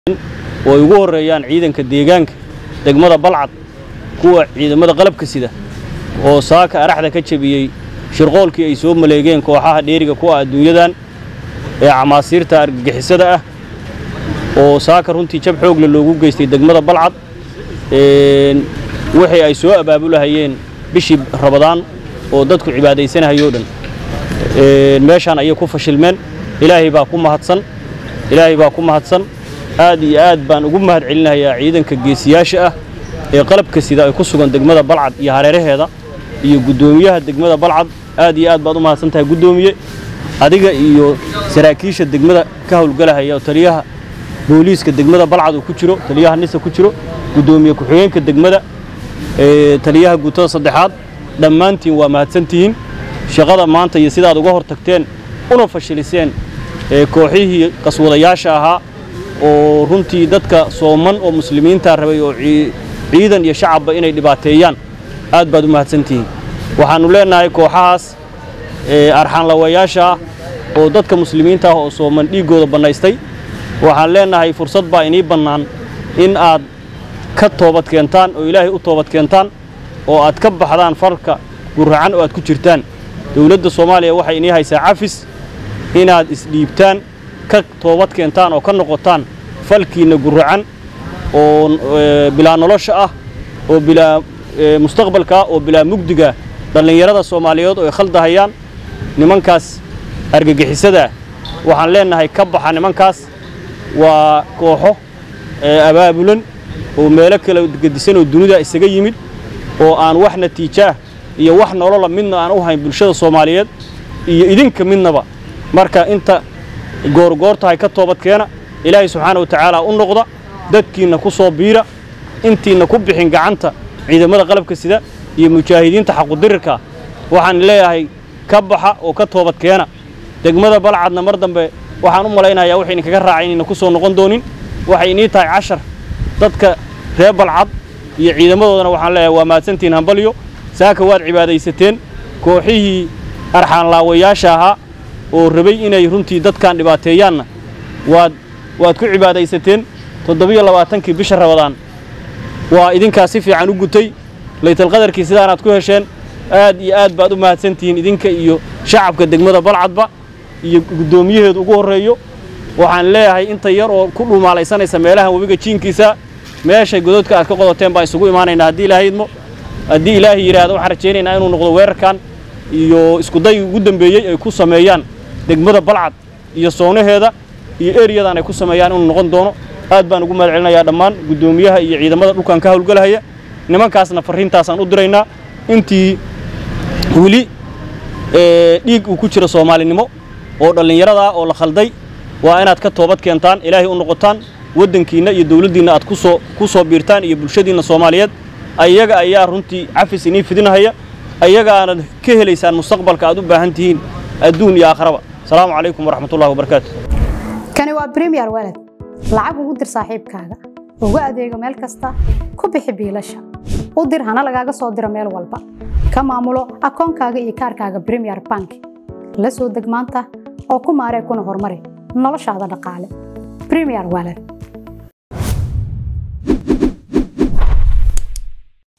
oo ay ugu horreeyaan ciidanka deegaanka degmada balcad kuwa ciidamada qalabka sida oo saaka araxda ka jebiyey shirqoolkii ay soo maleegeen kooxaha dheeriga kuwa adduunyadan ee camaasiirta argagixisada ah oo saaka runtii jab xoogle loogu geystay degmada balcad wixii ay soo abaabulahayeen bishii rabadaan oo dadku cibaadaysanahayoo dhan meeshaan ayay ku fashilmeen ilaahay baa ku mahadsan ilaahay baa ku mahadsan aad iyo aad baan ugu mahad celinayaa ciidanka geesiyaasha ah ee qalabka sida ay ku sugan degmada balcad iyo hareeraheeda iyo guddoomiyaha degmada balcad aad iyo aad baad u mahadsan tahay guddoomiye adiga iyo saraakiisha degmada ka howlgalahaya oo taliyaha booliiska degmada balcad uu ku jiro taliyaha nisa ku jiro guddoomiye ku-xigeenka degmada taliyaha guutada saddexaad dhammaantiin waa mahadsantihiin shaqada maanta iyo sidaad uga hor tagteen una fashiliseen kooxihii qaswadayaasha ahaa oo runtii dadka sooman oo muslimiinta rabay oo ciidan iyo shacabba inay dhibaateeyaan aad baad u mahadsantihiin waxaannu leennahay kooxahaas arxaanlawayaasha ah oo dadka muslimiinta ah oo sooman dhiiggooda bannaystay waxaan leennahay fursad baa inii bannaan in aad ka toobad keentaan oo ilaahay u toobad keentaan oo aad ka baxdaan farka guracan oo aad ku jirtaan dowladda soomaaliya waxay inii haysaa cafis inaad isdhiibtaan ka toobad keentaan oo ka noqotaan falkiinna guracan oo bilaa nolosha ah oo bilaa mustaqbalka ah oo bilaa mugdiga dhallinyarada soomaaliyeed oo ay khaldahayaan nimankaas argagixisadaa waxaan leennahay ka baxa nimankaas waa kooxo abaabulan oo meelo kala gedisan oo dunida isaga yimid oo aan wax natiijaah iyo wax nolola midna aan u hayn bulshada soomaaliyeed iyo idinka midnaba marka inta goorgoortahay ka toobadkeena ilaahay subxaana wa tacaala u noqda dadkiinna ku soo biira intiinna ku bixin gacanta ciidamada qalabka sida iyo mujaahidiinta xaqudirirka waxaan leeyahay ka baxa oo ka toobadkeena degmada balcadna mar dambe waxaan u malaynayaa wax idinkaga raacay inayna ku soo noqon doonin waxay inii tahay cashar dadka reer balcad iyo ciidamadoodana waxaan leeyahay waa mahadsantihiin hambalyo saaka waad cibaadaysateen kooxihii arxaanlaawayaasha ahaa oo rabay inay runtii dadkan dhibaateeyaanna waad waad ku cibaadaysateen toddobiyo labaatankii bisha rabadaan waa idinkaa si fiican u gutay laytalqadarkii sidaanaad ku hesheen aad iyo aad baad u mahadsantihiin idinka iyo shacabka degmada balcadba iyo guddoomiyaheedu ugu horreeyo waxaan leeyahay inta yar oo ku dhumaalaysanaysa meelahan webiga jiinkiisa meeshay gododka aad ka qodoteen baan isugu imaanaynaa haddii ilaahay idmo haddii ilaahay yidhaahdo waxaan rajaynaynaa inuu noqdo weerarkan iyo iskudayga ugu dambeeyey ay ku sameeyaan degmada balcad iyo soonaheeda iyo eriyadan ay ku sameeyaan inuu noqon doono aad baan ugu mahad celinayaa dhammaan guddoomiyaha iyo ciidamada dhulkan ka howlgalahaya nimankaasna farriintaasaan u diraynaa intii weli dhiig uu ku jiro soomaalinimo oo dhallinyaradaa oo la khalday waa inaad ka toobad keentaan ilaahay u noqotaan waddankiinna iyo dawladdiinna aad kusoo ku soo biirtaan iyo bulshadiinna soomaaliyeed ayaga ayaa runtii cafis inii fidinahaya ayagaanad ka helaysaan mustaqbalka aad u baahan tihiin adduun iyo aakharaba asalaamu calaykum waraxmatullahi wabarakaatu kani waa bremiyer walad lacag ugu dir saaxiibkaaga ugu adeego meel kasta ku bixi biilasha u dir hana lagaaga soo diro meel walba ka maamulo akoonkaaga iyo kaarkaaga bremiyer bank la soo deg maanta oo ku maaree kuna horumari noloshaada dhaqaale bremiyer walad